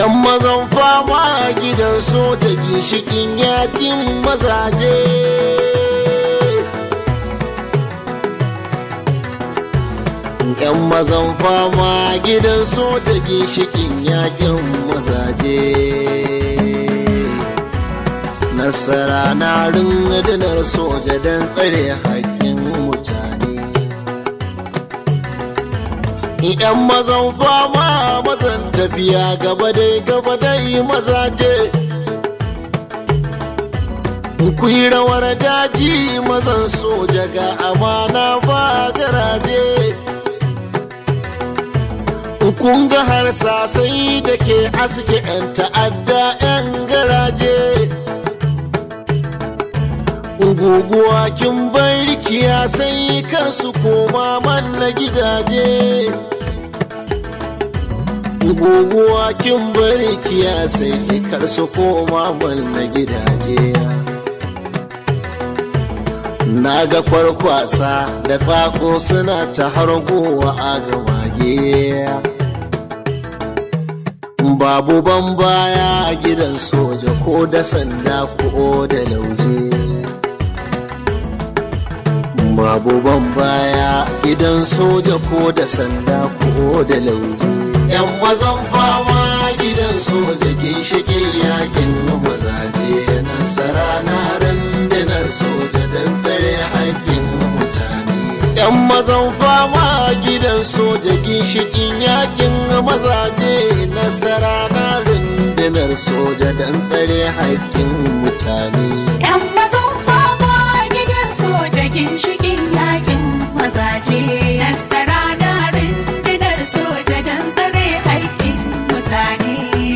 yan mazan fama gidan soja ginshikin yakin mazaje yan mazan fama gidan soja ginshikin yakin mazaje nasara na rundunar soja don tsare haƙƙin mutane yan mazan fama mazan tafiya gaba dai gaba dai mazaje ku yi rawar daji mazan soja ga amana ba garaje kun ga harsasai da ke aske 'yan ta'adda 'yan garaje guguwa kin barkiya sai kar su koma manna gidaje guguwa kin barkiya sai kar su koma manna gidaje na ga kwarkwasa da tsako suna ta hargowa a gamage babu ban baya a gidan soja ko da sanda ko da lauje babu ban baya gidan soja ko da sanda ko da lauje yan mazan fama gidan soja ginshiƙin yakin mazaje nasara na rundunar soja don tsare haƙƙin mutane yan mazan fama gidan soja ginshiƙin yakin mazaje nasara na rundunar soja don tsare haƙƙin mutane yan mazan fama gidan soja ginshiƙin yakin mazaje nasara na rundunar soja don tsare haƙƙin mutane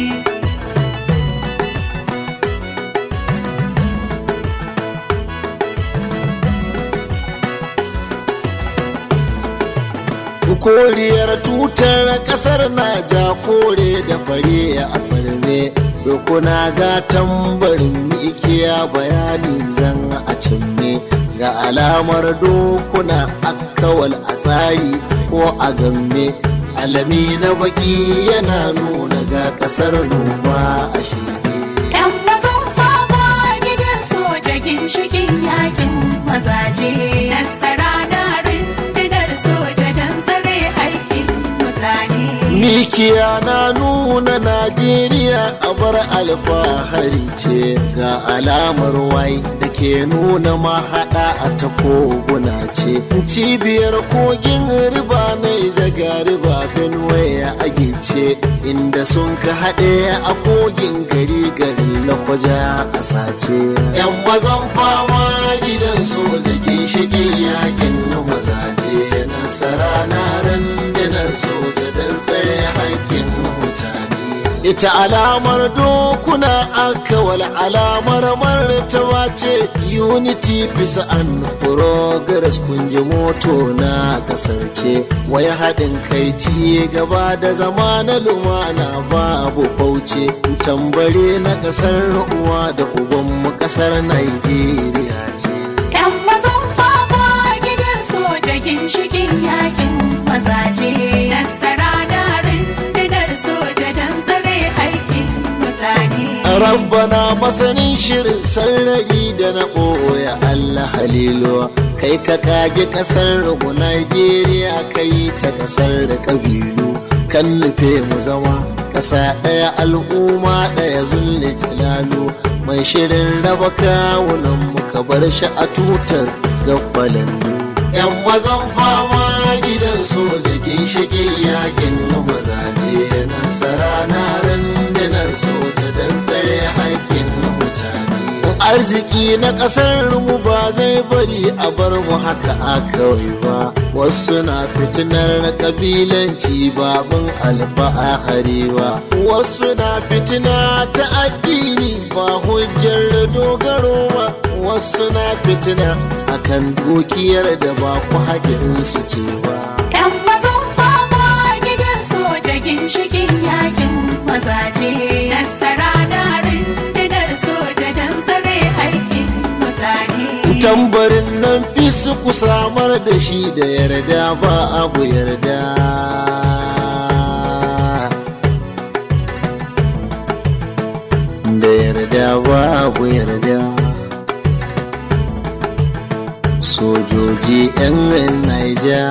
koriyar tutar kasar naja kore da fare a tsarme dokuna ga tambarin mikiya bayani zan a cimme ga alamar dokuna akawal a tsari ko a gamme alami na baki yana nuna ga kasar noma a shige yan mazan fama gidan soja ginshiƙin yakin mazaje nasara na rundunar soja don tsare haƙƙin mutane Mikiya na nuna Najeriya a bar alfahari ce ga alamar wai da ke nuna mahaɗa a ta koguna ce. Cibiyar kogin riba na jaga riba Benue ya agice inda sun ka haɗe a kogin gari gari lakwaja a sace. Yan mazan fama gidan soja ginshiƙin yakin na mazaje nasara na rundunar soja don tsare haƙƙin mutane. Ita alamar dokuna akawal alamar martaba ce unity peace and progress kunji moto na kasar ce wai haɗin kai ci gaba da zama na lumana babu bauce tambare na kasar uwa da ubanmu kasar Najeriya ce. yan mazan fama gidan soja ginshiƙin yakin mazaje nasara na rundunar soja don tsare haƙƙin mutane rabbana masanin shirin sarari da na ɓoye Allah haliluwa kai ka kage kasar mu Najeriya kai ta kasar da kabilu kan nufe mu zama ƙasa ɗaya al'umma ɗaya zulle jalalu mai shirin raba kawunan mu ka bar shi a tutar gabbalin yan mazan fama gidan soja ginshiƙin yakin na mazaje nasara na rundunar soja don tsare haƙƙin mutane arziki na ƙasar mu ba zai bari a bar mu haka a kawai ba wasu na fitinar kabilanci babin alfahari ba wasu na fitina ta addini ba hujjar dogaro ba wasu na fitina akan dukiyar da ba ku haƙin su ce ba yan mazan fama gidan soja ginshiƙin yakin mazaje nasara na rundunar soja don tsare haƙƙin mutane tambarin nan fi su ku samar da shi da yarda ba abu yarda yarda babu yarda sojoji 'yan naija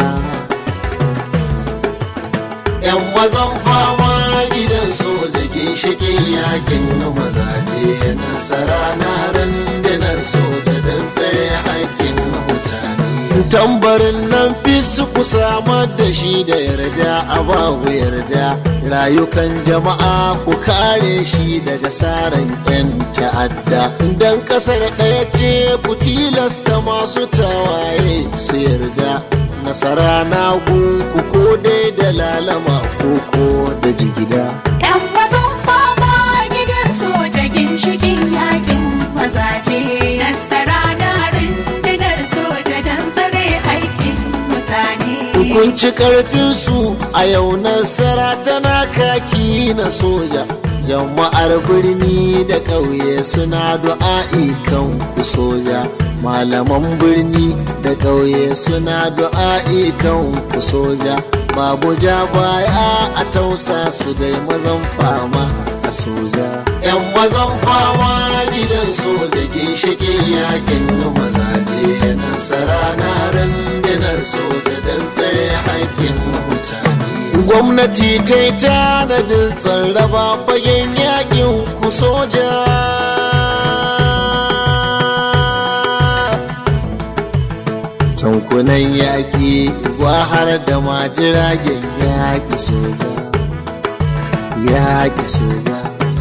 yan mazan fama gidan soja ginshikin yakin mazaje nasara na rundunar soja don tsare haƙƙin mutane tambarin nan fi su ku samar da shi da yarda a babu yarda rayukan jama'a ku kare shi daga saran 'yan ta'adda don kasar ɗaya ce ku tilasta masu tawaye su yarda nasara na ku ko dai da lalama ko ko da jigida Yan mazan fama gidan soja ginshikin yakin mazaje nasara na rundunar soja don tsare haƙƙin mutane. Hukunci ƙarfinsu a yau nasara tana kaki na soja. Jama'ar birni da ƙauye suna du'a'i kan ku soja. Malaman birni da ƙauye suna du'a'i kan ku soja. Babu ja baya a tausa su dai mazan fama a soja. 'Yan mazan fama gidan soja ginshiƙin yakin mazaje nasara na rundunar soja don tsare haƙƙin mutane. Gwamnati ta yi tanadin tsarraba fagen yakin ku soja. Tankunan yaƙi har da ma jiragen yaƙi soja. Yaƙi soja.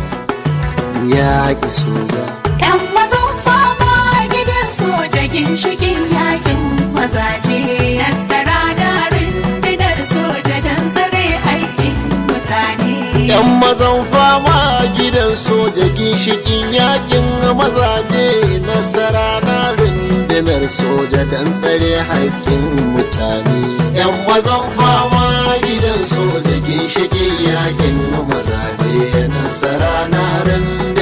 Yaƙi soja. Yan mazan fama gidan soja ginshikin yakin mazaje nasara na rundunar soja don tsare haƙƙin mutane. Yan mazan fama gidan soja ginshikin yakin mazaje nasara na rundunar soja don tsare haƙƙin mutane. Yan mazan fama gidan soja ginshikin yakin mazaje nasara na rundunar